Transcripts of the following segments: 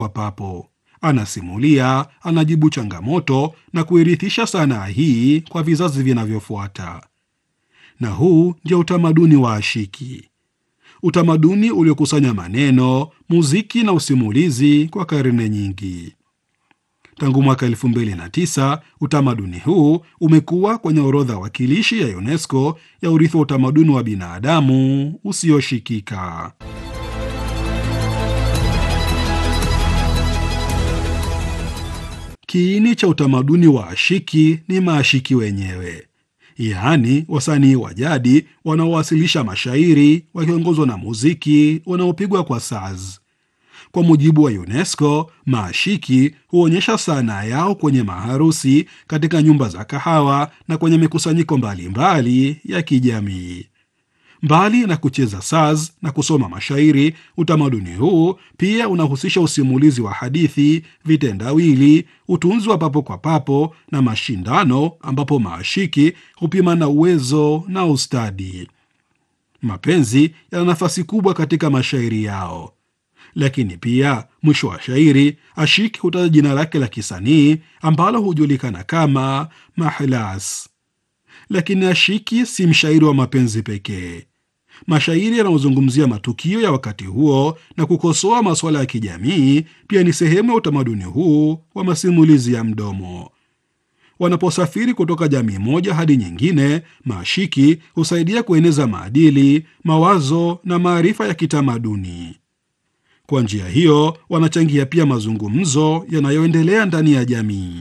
wa papo. Anasimulia, anajibu changamoto na kuirithisha sanaa hii kwa vizazi vinavyofuata. Na huu ndio utamaduni wa ashiki, utamaduni uliokusanya maneno, muziki na usimulizi kwa karne nyingi. Tangu mwaka 2009 utamaduni huu umekuwa kwenye orodha wakilishi ya UNESCO ya urithi wa utamaduni wa binadamu usioshikika. Kiini cha utamaduni wa ashiki ni maashiki wenyewe, yaani wasanii wa jadi wanaowasilisha mashairi wakiongozwa na muziki unaopigwa kwa saz. Kwa mujibu wa UNESCO, maashiki huonyesha sanaa yao kwenye maharusi, katika nyumba za kahawa na kwenye mikusanyiko mbalimbali ya kijamii. Mbali na kucheza saz na kusoma mashairi, utamaduni huu pia unahusisha usimulizi wa hadithi, vitendawili, utunzi wa papo kwa papo na mashindano, ambapo maashiki hupima na uwezo na ustadi. Mapenzi yana nafasi kubwa katika mashairi yao, lakini pia mwisho wa shairi ashiki hutaja jina lake la kisanii ambalo hujulikana kama mahlas. Lakini ashiki si mshairi wa mapenzi pekee. Mashairi yanayozungumzia matukio ya wakati huo na kukosoa masuala ya kijamii pia ni sehemu ya utamaduni huu wa masimulizi ya mdomo. Wanaposafiri kutoka jamii moja hadi nyingine, maashiki husaidia kueneza maadili, mawazo na maarifa ya kitamaduni. Kwa njia hiyo, wanachangia pia mazungumzo yanayoendelea ndani ya jamii.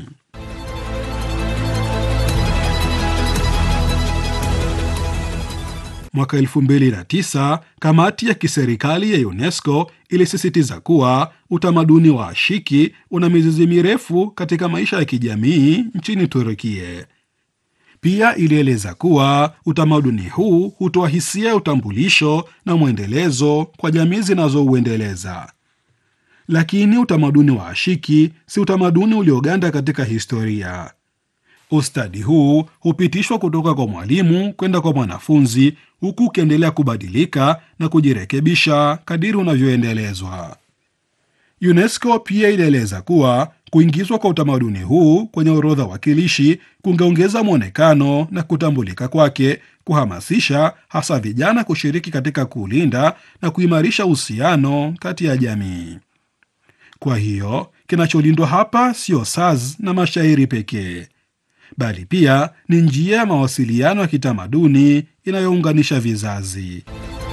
Mwaka 2009 kamati ya kiserikali ya UNESCO ilisisitiza kuwa utamaduni wa ashiki una mizizi mirefu katika maisha ya kijamii nchini Turukia. Pia ilieleza kuwa utamaduni huu hutoa hisia ya utambulisho na mwendelezo kwa jamii zinazouendeleza. Lakini utamaduni wa ashiki si utamaduni ulioganda katika historia. Ustadi huu hupitishwa kutoka kwa mwalimu kwenda kwa mwanafunzi, huku ukiendelea kubadilika na kujirekebisha kadiri unavyoendelezwa. UNESCO pia ilieleza kuwa kuingizwa kwa utamaduni huu kwenye orodha wakilishi kungeongeza mwonekano na kutambulika kwake, kuhamasisha hasa vijana kushiriki katika kulinda na kuimarisha uhusiano kati ya jamii. Kwa hiyo kinacholindwa hapa sio saz na mashairi pekee bali pia ni njia ya mawasiliano ya kitamaduni inayounganisha vizazi.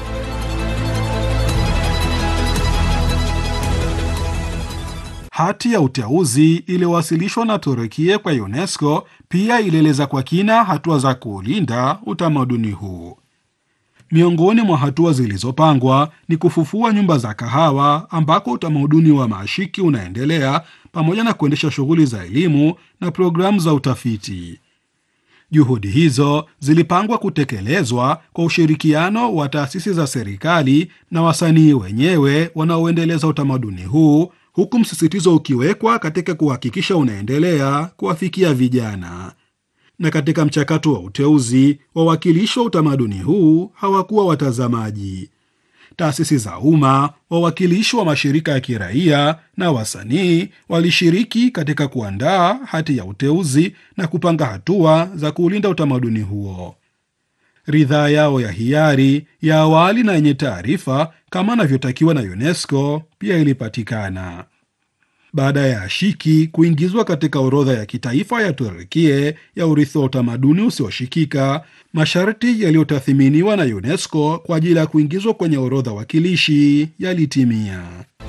Hati ya uteuzi iliyowasilishwa na Turukia kwa UNESCO pia ilieleza kwa kina hatua za kuulinda utamaduni huu. Miongoni mwa hatua zilizopangwa ni kufufua nyumba za kahawa ambako utamaduni wa maashiki unaendelea pamoja na kuendesha shughuli za elimu na programu za utafiti. Juhudi hizo zilipangwa kutekelezwa kwa ushirikiano wa taasisi za serikali na wasanii wenyewe wanaoendeleza utamaduni huu, huku msisitizo ukiwekwa katika kuhakikisha unaendelea kuwafikia vijana. Na katika mchakato wa uteuzi, wawakilishi wa utamaduni huu hawakuwa watazamaji. Taasisi za umma, wawakilishi wa mashirika ya kiraia na wasanii walishiriki katika kuandaa hati ya uteuzi na kupanga hatua za kuulinda utamaduni huo. Ridhaa yao ya hiari ya awali na yenye taarifa kama anavyotakiwa na UNESCO pia ilipatikana. Baada ya ashiki kuingizwa katika orodha ya kitaifa ya Turukia ya urithi wa utamaduni usioshikika, masharti yaliyotathiminiwa na UNESCO kwa ajili ya kuingizwa kwenye orodha wakilishi yalitimia.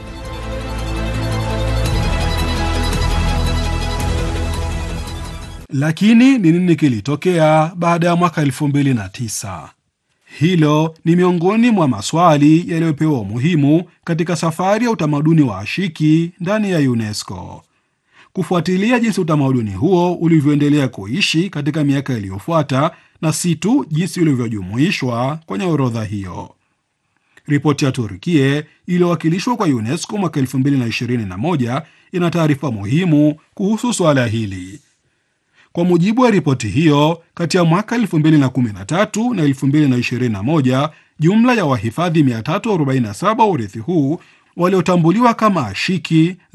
Lakini ni nini kilitokea baada ya mwaka 2009? Hilo ni miongoni mwa maswali yaliyopewa umuhimu katika safari ya utamaduni wa ashiki ndani ya UNESCO. Kufuatilia jinsi utamaduni huo ulivyoendelea kuishi katika miaka iliyofuata na si tu jinsi ulivyojumuishwa kwenye orodha hiyo. Ripoti ya Turkia iliyowakilishwa kwa UNESCO mwaka 2021 ina taarifa muhimu kuhusu swala hili. Kwa mujibu wa ripoti hiyo, kati ya mwaka 2013 na 2021 jumla ya wahifadhi 347 wa urithi huu waliotambuliwa kama ashiki